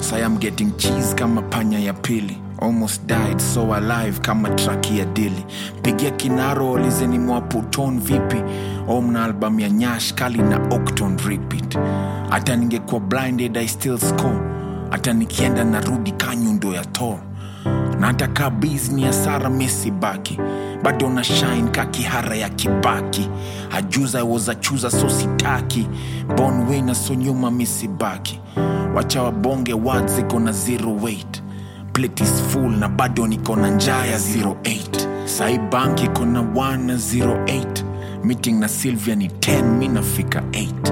Say I'm getting cheese kama panya ya pili almost died so alive kama traki ya dili pigia kinaro olizeni mwaputon vipi omna album ya nyash kali na octon repeat hata ningekuwa blinded i still score hata nikienda narudi kanyundo ya tor na hata kaa bizni ya sara mesi baki bado na shine ka kihara ya kibaki ajuza woza chuza so sitaki bon wina so nyuma misibaki wacha wabonge words ziko na zero weight plate is full na bado niko na njaa ya 08 sai bank iko na 1 na 08 meeting na sylvia ni 10 mi nafika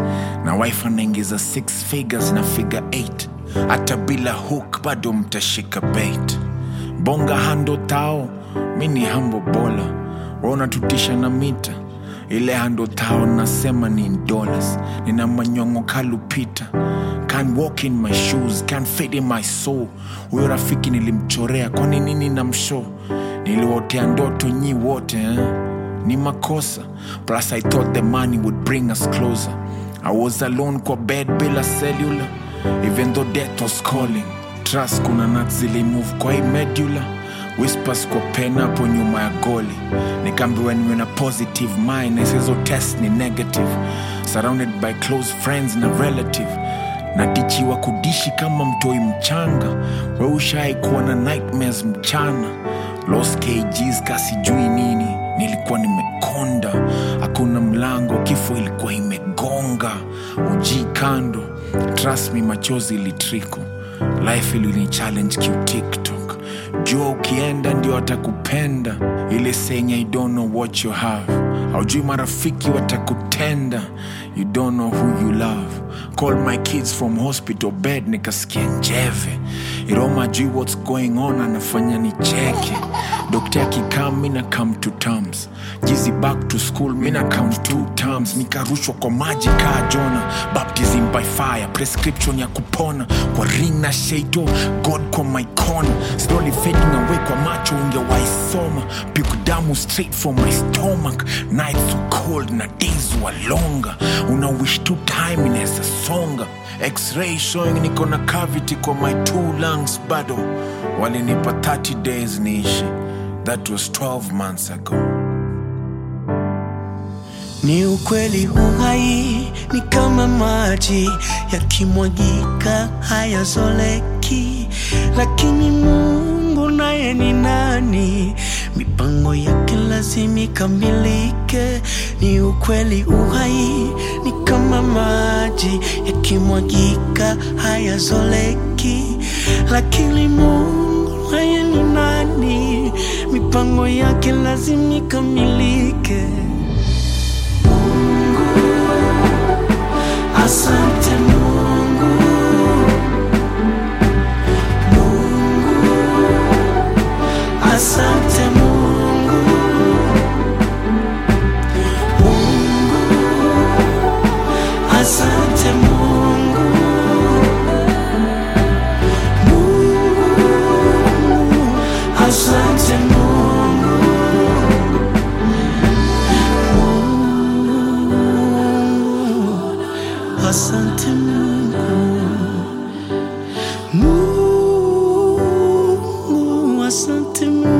8 na wife anaingiza 6 figures na figure 8 hata bila hook bado mtashika bait bonga hando tao mi ni hambo bola waunatutisha na mita ile hando tao nasema ni in dollars nina manyongo kalupita can walk in my shoes can fade in my soul huyo rafiki nilimchorea kwani nini na msho niliwotea ndoto nyi wote eh? ni makosa plus i thought the money would bring us closer i was alone kwa bed bila cellular even though death was calling trust kuna nat zilimove kwa hii medular whispers kwa pen hapo nyuma ya goli nikaambiwa niwe na positive mind isizo test ni negative surrounded by close friends na relative natichiwa kudishi kama mtoi mchanga we ushai kuwa na nightmares mchana los kgs kasijui nini nilikuwa nimekonda hakuna mlango kifo ilikuwa imegonga uji kando trust me machozi ilitriko life ilini challenge kiutiktok jua ukienda ndio atakupenda ile senya you don't know what you have haujui marafiki watakutenda you don't know who you love call my kids from hospital bed nikasikia njeve iroma jui what's going on anafanya nicheke dokta akikaa mina come to terms jizi back to school mina count two terms nikarushwa kwa maji kaa jona baptism by fire prescription ya kupona kwa ring na shaito god kwa my corner slowly fading away kwa macho ungewaisoma piku damu straight from my stomach nights were cold na days were longer una wish tu time inaweza songa x-ray showing niko na cavity kwa my two lungs bado walinipa 30 days niishi that was 12 months ago Ni ukweli uhai ni kama maji yakimwagika hayazoleki, lakini Mungu naye ni nani? Mipango yake lazima ikamilike. Ni ukweli uhai ni kama maji yakimwagika hayazoleki, lakini Mungu naye ni nani? Mipango yake lazima ikamilike. Asante Mungu, Mungu, asante Mungu, Mungu, asante Mungu, Mungu, asante Mungu. Asante Mungu, Mungu, asante Mungu.